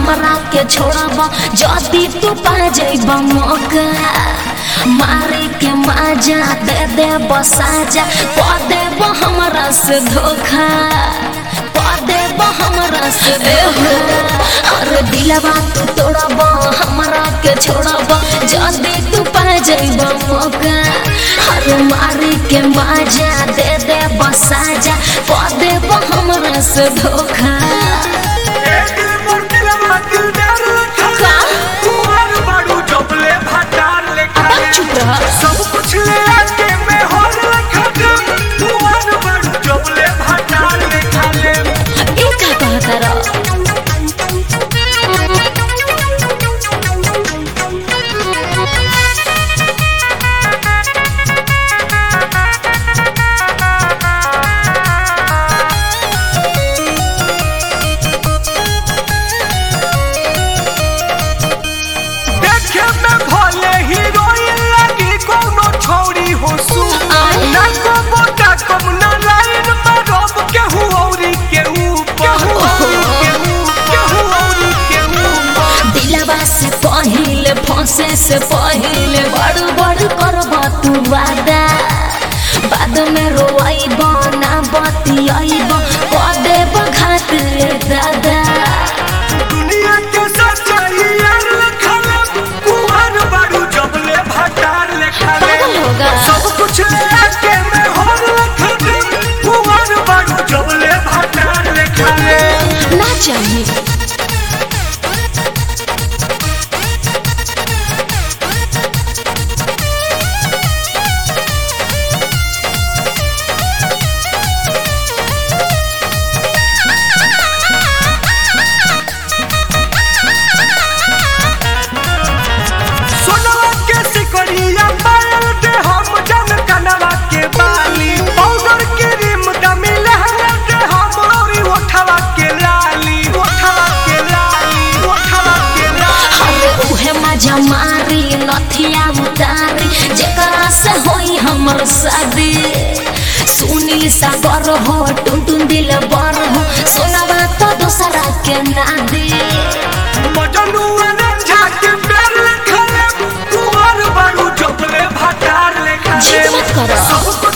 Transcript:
हमरा के छोड़ब जदी तू पा जइब मौका मारे के माजा दे दे बसाजा क देब हमरा से धोखा क देब हमरा से धोखा अरे दिलवा तू तोड़ब हमरा के छोड़ब जदी तू पा जइब मौका अरे मारे के माजा दे दे बसाजा क देब हमरा से धोखा ए दिल मोर दिलवा दिलदार लखा का? कुंवर बाड़ू जबले भाटार लेखा अब चुप रह। सब कुछ ले आके मैं होर लखा कुंवर बाड़ू जबले भाटार लेखा ले ए का कहता रह देखे में भले हीरोइन लगी कोनो छोरी हो सु आय। ना को मोटा कम ना लाइन में रब केहू औरी केहू केहू औरी केहू केहू औरी केहू दिलवा से पहिले फंसे से पहिले बड़ बड़ करब तू वादा बाद में रोइब ना बतियाइब क देब घात रे दादा दुनिया के सच्चाई यार लखले कुहार बाड़ू जबले भाटार लेखले पागल होगा। सब कुछ ले आके मैं होर लखले कुहार बाड़ू जबले भाटार लेखले ना चाहिए सोनवा के सिकरिया पायल दे हम जन कनवा के बाली पाउडर के रिम दमी लहंगा दे हम औरी ओठवा के लाली ओठवा के लाली ओठवा के लाली अरे उहे मजा मारी नथिया उतारी जेकरा से होई हमर शादी सुनील सागर हो टुन टुन दिल बर हो सोनावा तो दूसरा के ना दे मजनू रंझा के पैर लिखले कुंवर बाड़ू जबले भाटार लिखले जिद मत करो। सब